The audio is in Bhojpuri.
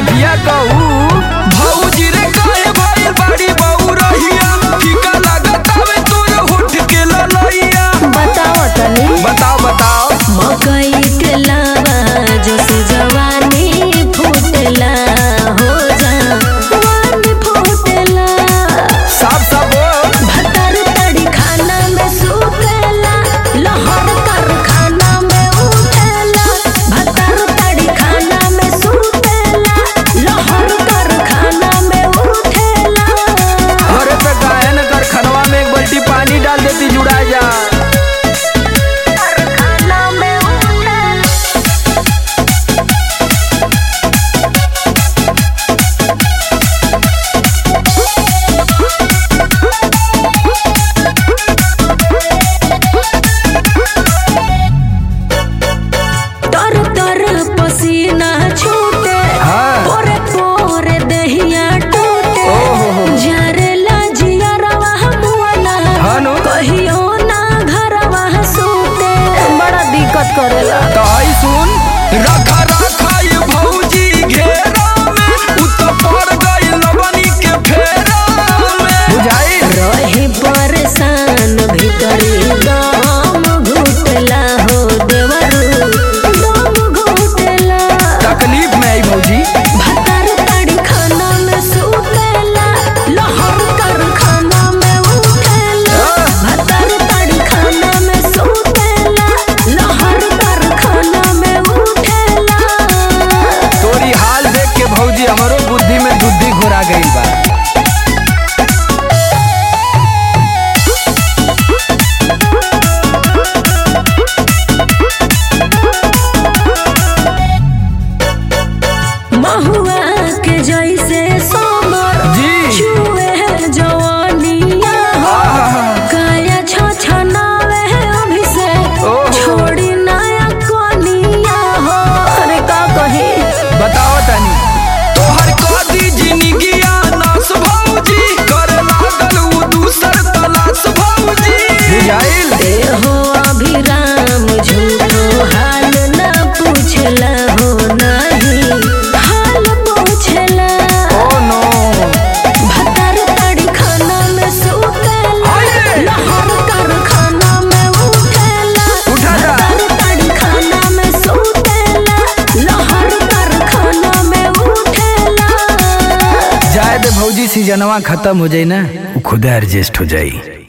नतिया कहू भौजी रे काहे भइल बाड़ी बहू रहिया फीका लागत हवे तोर होठ के ललैया बताओ तनी बताओ बताओ मकई के लावा जस जवानी फूटला हो जवानी फूटला साफ साफ बोल भतर तड़ी खाना में सुतेला लहर कर खाना में उठेला भतर तड़ी खाना में सुतेला लहर कर खाना में उठेला अरे पे काहे न कर खनवा में एक बाल्टी पानी डाल देती जुड़ा जा खाना में उठेला तर तर पसीना छूटे हाँ। पोरे पोरे दहिया टूटे ओहो। जरेला जियरवा मुआना हाँ नु। कहियो ना घरवा सूते बड़ा दिक्कत करेला तो आई सुन रखा रखा ये भौजी घेरा में उ तो पड़ गई लवनी के फेरा में बुझाई रही परेशान भीतरी दम घुटला हो देवरू दम घुटला तकलीफ में आई भौजी भतर तड़ी खाना में सुतेला लहर कर खाना में उठेला भतर तड़ी खाना में सुतेला लहर कर खाना में उठेला तोरी हाल देख के भौजी हमरो बुद्धि में दुद्धि घुरा गई बा महुआ के जैसे सोमर जी। छुए है जवानिया हो आहा। काया छछनावे है अभिषेक ओहो। छोड़ी नया कोनिया हो अरे का कही बताओ तनी तोहर कदी जिंदगिया नास भौजी करे लागल उ दूसर तलाश भौजी बुझाइल देहो अभिराम झूठो हाल न पूछला हो नहीं हाल पूछला ओ नो भतर तड़ी खाना में सुतेला आइए। लहर कर खाना में उठेला उठा जा। भतर तड़ी खाना में सुतेला लहर कर खाना में उठेला जाए दे भौजी सीजनवा खत्म हो जाई ना उ खुद एडजस्ट हो जाई